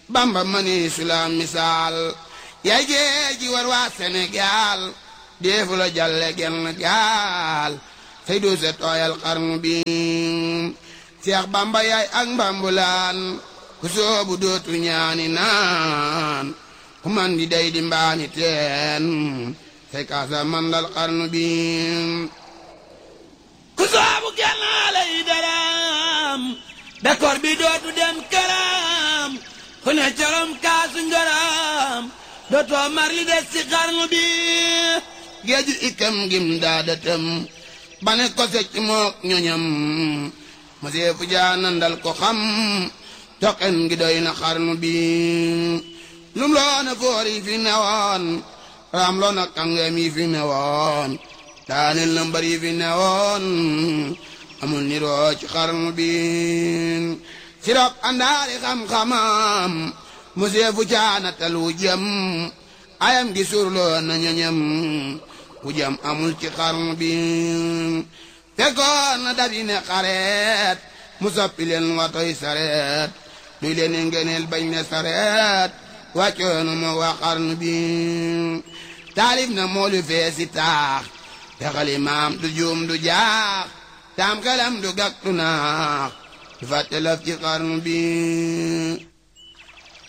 bamba mani sulaam misaal yaay géej gi war waa Sénégal deefu la jalle genn gaal say du se tooyal xarnu bi Seex bamba yaay ak mbambulaan ku soobu dootu ñaani naan ku man di day di mbaani teen say kaasa mandal xarnu bi ku soobu gennaale yi daram bekkoor bi dootu dem këram ku ne corom kaasu ngëram dootoo mar li des ci xarnu bi géeju ikam gim daadatam bane ko secc mook ñoñam ma seefu jaanandal ko xam toqen gi doy na xarnu bi lum loona foor yi fi newoon raam loona kàngam yi fi newoon daaneel na mbar yi fi newoon amul niroo ci xarnu bi sirop àndaari xam-xamam mu seefu caanatal wu jëm ayam gi surloo na ñoñam wu jëm amul ci xarnu bi fekkoon na dabi ne xareet mu soppi leen watoy sareet duy leen ngeneel bañ ne sareet wàccoonu ma waa xarnu bi taalif na moolu feesi taax te xalimaam du juum du jaax taam xelam du gàk du naax du fàtte laf ci xarnu bi